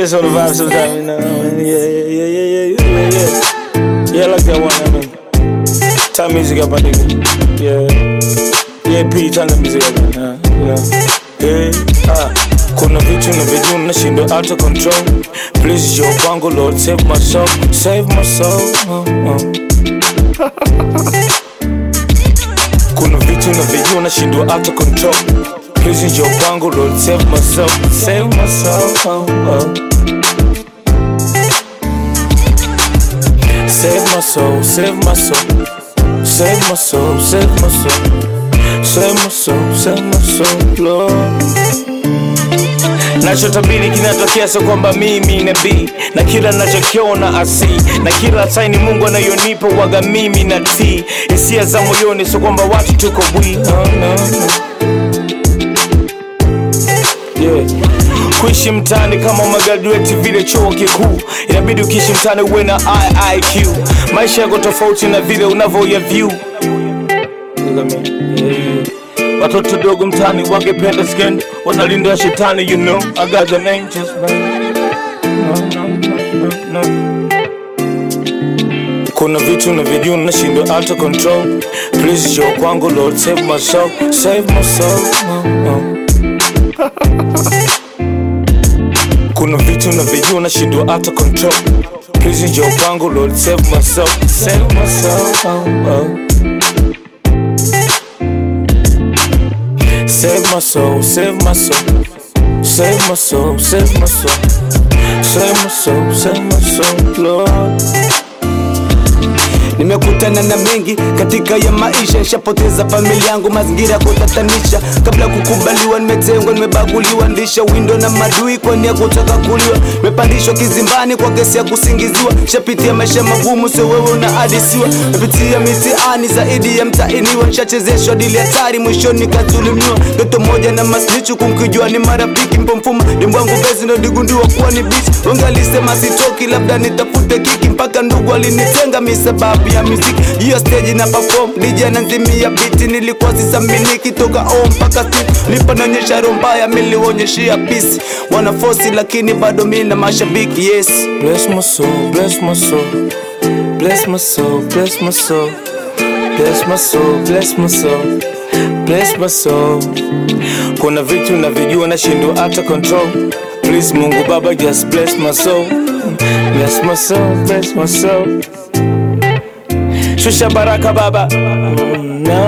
just on the vibe sometimes, you know. Yeah, yeah, yeah, yeah, yeah, yeah, yeah. Yeah, I like that one, I mean. Turn music up, my nigga. Yeah. Yeah, P, turn the music up, man. Uh, yeah. Hey, ah. Kuna vitu na vitu nashindwa out of control. Please your bango, Lord, save my soul, save my soul. Oh, oh. Kuna vitu na vitu nashindwa out of control. Please your bango, Lord, save my soul, save my soul. Oh, oh. Save my soul, save my soul, save my soul, save my soul, save my soul, save my soul, Lord. Nachotabiri kinatokea, so kwamba mimi nabii na kila nachokiona asi na kila saini Mungu anayonipa waga mimi na tii hisia za moyoni, so kwamba watu tuko bwi oh, no, no. Yeah. Kuishi mtaani kama umegraduate vile chuo kikuu, inabidi ukiishi mtaani uwe na IIQ. Maisha yako tofauti na vile unavyoya view. Yeah. Watoto dogo mtaani wangependa skendo, wanalinda shetani, you know I got an angels, man. No, no, no, no. Kuna vitu na vijuu nashindwa out of control. Please show kwangu Lord, save my soul, save my soul. Oh, oh. Kuna vitu na vijuu nashindwa out of control. Please njoo kwangu Lord, save my soul, save my soul. Oh, oh. Save my soul, save my soul, save my soul, save my soul, save my soul, save my soul, Lord. Nimekutana na mengi katika ya maisha, nishapoteza familia yangu, mazingira ya kutatanisha. Kabla ya kukubaliwa, nimetengwa, nimebaguliwa, ndisha windo na madui kwa nia kutaka kuliwa. Nimepandishwa kizimbani kwa kesi ya kusingiziwa, nishapitia maisha magumu, sio wewe unahadisiwa. Nimepitia mitihani zaidi ya mtainiwa, nishachezeshwa dili hatari, mwishoni nikadhulumiwa. Ndoto moja na masnichu, kumkijua ni marafiki, mpomfuma dembo wangu bezi, ndo digundua kuwa ni bichi. Wengi alisema sitoki, labda nitafute kiki, mpaka ndugu alinitenga mi sababu ya muziki. Hiyo stage na perform, DJ ananzimia biti, nilikuwa sisaminiki toka o mpaka street. Lipanonyesha roho mbaya, milionyeshia pisi, wana force lakini bado mi na mashabiki yes. Bless my soul, bless my soul, bless my soul, bless my soul, bless my soul, bless my soul, bless my soul. Kuna vitu na vijua nashindwa hata control. Please Mungu Baba, just bless my soul, bless my soul, bless my soul. Shusha baraka Baba. Mm, no.